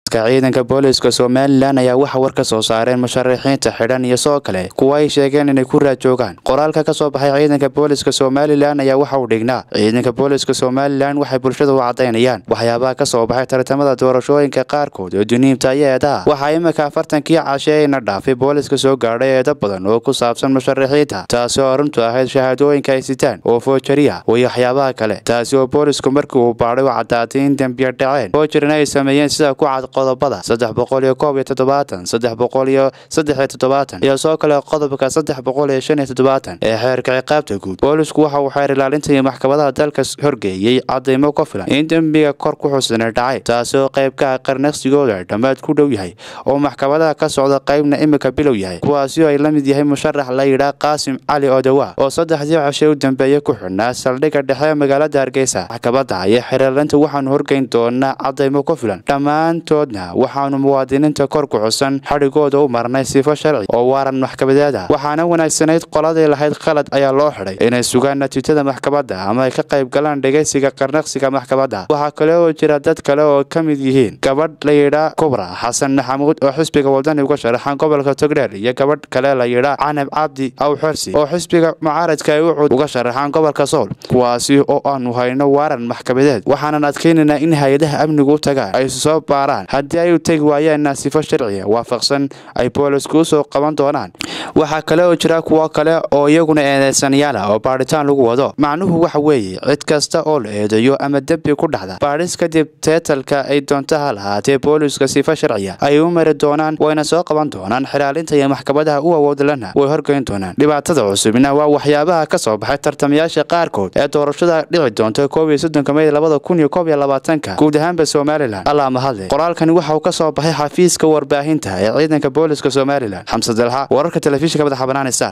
ka ciidanka booliiska somalilan ayaa waxa war ka soo saareen musharaxiinta xidhan iyo sidoo kale kuwa ay sheegeen inay ku raajoogaan qoraalka ka soo baxay ciidanka booliiska somalilan ayaa waxa uu dhignaa ciidanka booliiska somalilan waxay bulshada u cadaynayaan waxyaabaha ka soo baxay tartamada doorashooyinka qaarkood oo duniimta iyo eedaha waxaa imika afartankii casheeyna dhaafay booliiska soo gaadhay eedo badan oo ku saabsan musharaxiinta taasi oo runtu ahayd shahaadooyinka ay sitaan oo foojariya iyo waxyaabaha kale taasi oo boolisku markii uu baadhay u caddaatay in dembiya dhaceen foojarina ay sameeyeen sida ku cad qodobada saddex boqol iyo koob iyo toddobaatan saddex boqol iyo saddex iyo toddobaatan iyo soo kale qodobka saddex boqol iyo shan iyo toddobaatan ee xeerka ciqaabta guud boolisku waxa uu xeer ilaalinta iyo maxkamadaha dalka horgeeyey cadaymo ku filan in dembiga kor ku xusana dhacay taasi oo qayb ka ah qarnaqsigooda dhammaad ku dhow yahay oo maxkamadaha ka socda qaybna imika bilow yahay kuwaasi oo ay la mid yahay musharax la yidhaah qaasim cali odowa oo saddexdii cashe u dambeeyey ku xidhnaa saldhigga dhexe ee magaalada hargeysa maxkamadda iyo xeerlaalinta waxaanu horgeyn doonaa cadaymo ku filan dhammaantoodna waxaanu muwaadiniinta kor ku xusan xadhigooda u marnay sifo sharci oo waaran maxkamadeed ah waxaana wanaagsanayd qoladii lahayd khalad ayaa loo xidhay inay sugaan natiijada maxkamadda ama ay ka qayb galaan dhegeysiga qarnaqsiga maxkamadda waxaa kale oo jira dad kale oo ka mid yihiin gabadh la yidhaa kubra xasan maxamuud oo xisbiga wadani uga sharaxan gobolka togdheer iyo gabadh kale la yidhaa canab cabdi aw xorsi oo xisbiga mucaaradka ay ucud uga sharaxaan gobolka sool kuwaasi oo aanu hayno waaran maxkamadeed waxaanan adkaynaynaa in hay-adaha amnigu u tagaan ay soo baaraan haddii ay u tegi waayeenna sifo sharciga waafaqsan ay boolisku u soo qaban doonaan waxaa kale oo jira kuwo kale oo iyaguna eedeysanayaal ah oo baadhitaan lagu wado macnuhu waxa weeye cid kasta oo la eedeeyo ama dembi ku dhacda baadhis kadib teetalka ay doontaha lahaatee booliska sifa sharciya ayay u mari doonaan wayna soo qaban doonaan xilaalinta iyo maxkamadaha u awoodlana way horgeyn doonaan dhibaatada cusubna waa waxyaabaha ka soo baxay tartamayaasha qaarkood ee doorashada dhici doonta koob iyo soddonka mey labada kun iyo koob iyo labaatanka guud ahaanba somalilan allaa mahadle qoraalkani waxa uu ka soo baxay xafiiska warbaahinta ee ciidanka booliska somalilan xamse dalxa wararka telefishinka madaxa banaanisa